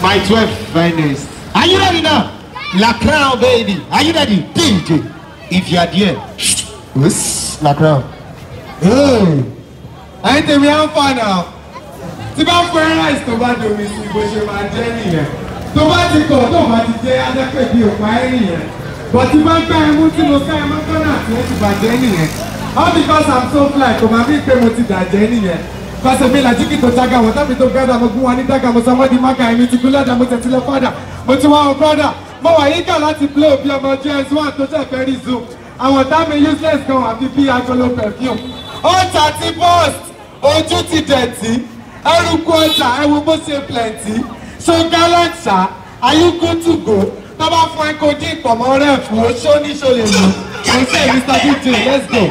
My 12th finest. Are you ready now? La Crown, baby. Are you ready? DJ. If you are there. Yes, La Crown. Hey, ẹ̀yin tèmi á ń fà náà tí bá fún ẹ rice tó bá domi sí bó ṣe máa jẹ́ nìyẹn tó bá ti kọ̀ tó bá ti jẹ́ adẹ́pẹ̀ bí òpá ẹ̀ nìyẹn but tí bá gbá ẹmú tí mo ká ẹmú kọ́nà tí ó ti bàjẹ́ nìyẹn all because i'm so fly kò máa fi pé mo ti dàjẹ́ nìyẹn kọ́sẹ̀ mi làjí kí tó jága wọ́n tábí tó gádà mo gún wọn ní dága mo sọ wọ́n di mága ẹ̀mí ti gún lọ́dà mo tẹ̀sí lọ fọ́dà mo ti wá wọn brọ́dà mo wà yíká láti blow bí ọmọ js one tó jẹ́ fẹ́ rí zoom àwọn tá mi useless kan wà fi bí agolo perfume ọjà ti burst ojú ti dẹ̀tí ẹrùkú ọjà ẹwù bó ṣe plenty so gallant ṣá are you good to go tó bá fún ẹ kó dín ìpọ̀mọ́ rẹ̀ fún o ṣó ní ṣó lè lò kò sí mr dj let's go.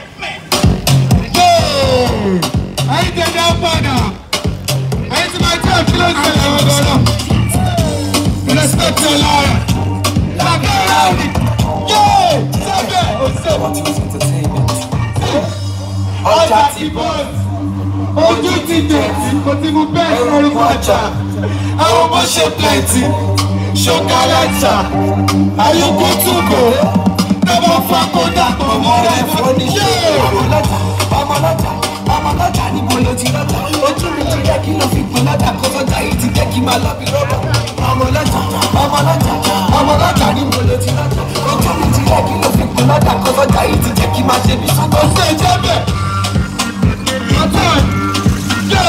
ẹyin tẹ̀lé ọ̀padà ẹyin tí máa jẹ́ kí ló ń ṣẹlẹ̀ wọn gan-an respect your life lágbára mi yóò sábẹ́ òṣèlú ọjà ti bọ́ọ̀sì ojú ti dẹ̀tí kò tí mo bẹ́ẹ̀ sọ́run ọjà àwọn ọmọ ṣe plenty ṣokalata ayọkọ túbọ tọmọ fakọdà pọmọ rẹ fọdí yé. ọmọlọ́jà ọmọlọ́jà ní mo ló ti lọ́jà ojú mi ti jẹ́ kí ló fi pin lọ́jà kó sọ́jà yìí ti jẹ́ kí máa lọ bí rọ́bà ọmọlọ́jà ọmọlọ́jà ọmọlọ́jà ní mo ló ti lọ́jà ojú mi ti jẹ́ kí ló fi pin lọ́jà kó sọ́jà yìí ti jẹ́ kí máa ṣe bí sọ́jà. kò sí ẹjẹ bẹ́ẹ̀ ọtọ yé.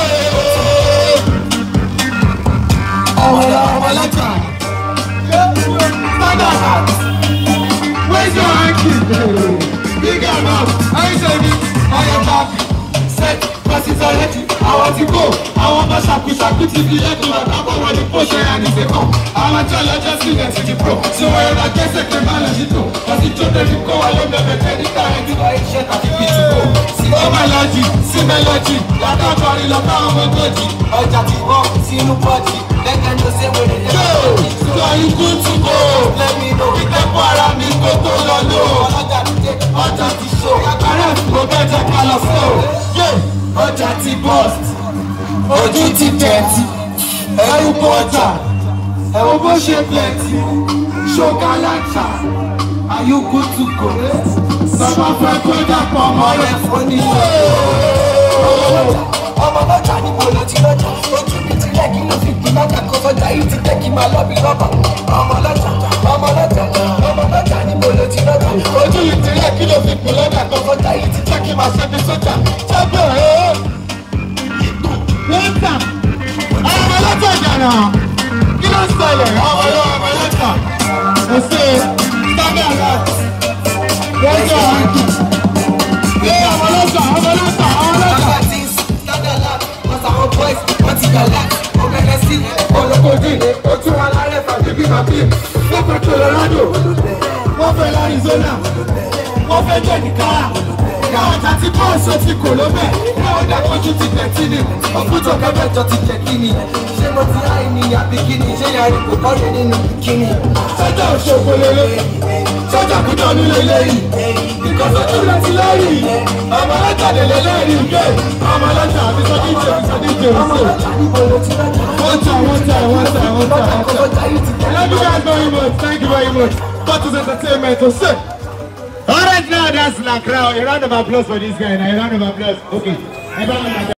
ọmọlọ́jà ọmọlọ́jà standard where's your hanky big amount ẹyin tẹ̀mí ọyọ káfí set process already àwọn ti kó àwọn ọmọ ṣàkúṣàkú ti fi ẹ̀dùn àtàkùn wọn ní pọ̀ṣẹ̀ àníṣekọ̀ àwọn tí ọlọ́jọ́ sílẹ̀ ti di pro tí wọ́n yọra kẹsẹ̀ pé má lọ sí tò ọtí tó débi kó wa ló bẹ̀bẹ̀ tẹ́ níta ẹni lọ iṣẹ́ tàbí bí ti kó. ó mẹ́lọ́jì sí mẹ́lọ́jì látàkọrin lọ́tà ọmọ gòjì ọjà ti bọ́ sínú pọ́ọ̀jì lẹ́gẹ̀ẹ́ ló ṣe wèrè yóò sọ ikú tún kó lẹ́mí ló wí ìtẹ́kọ̀ ara mi kó tó lọ lò ọlọ́jà ti dé ọjà ti ṣó agbára ìfowó bẹ́ẹ̀ jẹ́ ká lọ fún o yóò ọjà ti bọ́ọ̀sì ojú ti dẹ̀tí ẹrú bọ́ọ̀tà ẹ̀wọ̀n bó ṣe plenty ṣogalanta ayúkú tún kó sọ́mọ́ fẹ́ kó dàpọ̀ mọ́ rẹ̀ fún ni. ọmọlọ́jà ní mo ló ti lọ́jà ojú mi ti jẹ́ kí ló fi pin lọ́jà kó sọ́jà yìí ti jẹ́ kí máa lọ bí rọ́bà ọmọlọ́jà ọmọlọ́jà ọmọlọ́jà ní mo ló ti lọ́jà ojú yìí ti yẹ kí ló fi pè lọ́dà kan sọ́jà yìí ti jẹ́ kí n máa ṣe bí sójà jábọ̀ ẹ́ lọ́tà àwọn ọmọ lọ́tà ìjànà kí ló ń ṣẹlẹ̀ àwọn ọmọ ọmọ lọ́tà kò sí sábẹ́ àlá lọ́jọ́ àǹkì ẹ ọmọ lọ́tà ọmọ lọ́tà ọmọ lọ́tà. Bàbá tí ń sùn lọ́dọ̀ lá wọ́n sàwọn boys wọ́n ti yọ̀ lá ó bẹ̀rẹ̀ sí olùkọ́dì ó tún wà lárẹ́ fàbí bí màbí wọ́n fẹ́ colorado wọ́n fẹ́ arizona wọ́n fẹ́ jẹ́ nìkan káwọn ọjà tí bọ́ọ̀sì ó ti kò ló bẹ̀ káwọn dàkọ́jú ti tẹ̀tí ni òkútọ̀ kẹfẹ́jọ ti jẹ́ kí ni ṣé mo ti ráì ní àbí kí ni ṣé yàrá kò kọ́lé nínú kí ni. sọ́jà òṣogbo lélẹ̀ sọ́jà kújọ́ ní lélẹ́yìn ìkọ́sọ́jú rẹ̀ ti lẹ́yìn ọmọ ọlọ́jà lè lélẹ́yìn gbé ọmọ ọlọ́jà àbí sọ́díje sọ́díje òṣè ọmọlọ́jà ní mo ló ti lọ́jà wọ́n tà wọ́n tà wọ́n tà wọ́n tà lọ́jà wọ́n kó tà. sọ́jà yìí ti jẹ́ Love you guys very much. Thank you very much. That is entertainment. So say. All right, now that's La Crown. A round of applause for this guy. Now, a round of applause. Okay. Everyone,